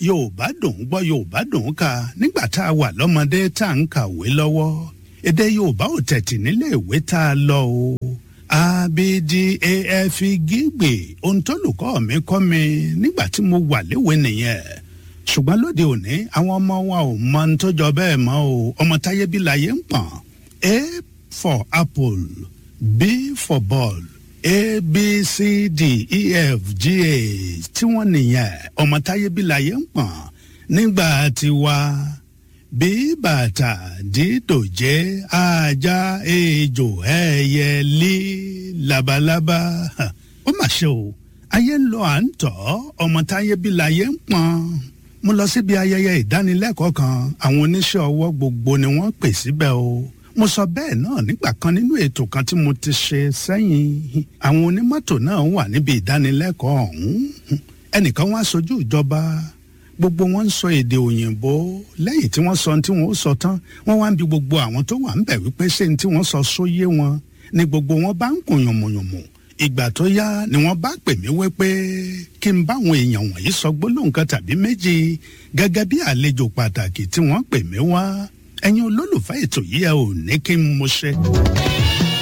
yorùbá dùn ún gbọ́ yorùbá dùn ún kà nígbà tá a wà lọ́mọdé tá à ń kàwé lọ́wọ́ èdè yorùbá ò tẹ̀tì nílé ìwé tá a lọ o abdaf gígbè ohun tó lùkọ́ mi kọ́ mi nígbà tí mo wà léwe nìyẹn ṣùgbọ́n lóde òní àwọn ọmọ wa ò mọ ohun tó jọ bẹ́ẹ̀ mọ́ o ọmọ táyé bí láyé ń pọ̀n a for apple b for ball a b c d e f g a tí wọ́n nìyẹn ọmọ táyé bí láyé ń pọ̀n nígbà tiwa bí bàtà dídòjé ajá ejò ẹyẹlé labalábá ó mà ṣe o ayé ń lọ à ń tọ́ ọmọ táyé bí láyé ń pọ̀n mo lọ síbi ayẹyẹ ìdánilẹ́kọ̀ọ́ kan àwọn oníṣẹ́ ọwọ́ gbogbo ni wọ́n pè síbẹ̀ o mo sọ bẹ́ẹ̀ náà nígbà kan nínú ètò kan tí mo ti ṣe sẹ́yìn àwọn onímọ́tò náà wà níbi ìdánilẹ́kọ̀ọ́ ọ̀hún ẹnìkan wá sojú ìjọba gbogbo wọn ń sọ èdè òyìnbó lẹ́yìn tí wọ́n sọ ohun tí wọ́n ó sọ tán wọ́n wá ń bi gbogbo àwọn tó wà ń bẹ̀ wípé ṣé ní tí wọ́n sọ sóyé wọn ni gbogbo wọn bá ń kùn yànmùyànmù ìgbà tó yá ni wọ́n bá pè mí wípé kí n báwọn èèyàn wọ̀nyí sọ gbólóhùn kan tàbí méjì gẹ́gẹ́ bí àlejò pàtàkì tí wọ́n pè mí wá ẹ̀yin olólùfẹ́ ètò yìí ẹ ò ní kí n mo ṣe.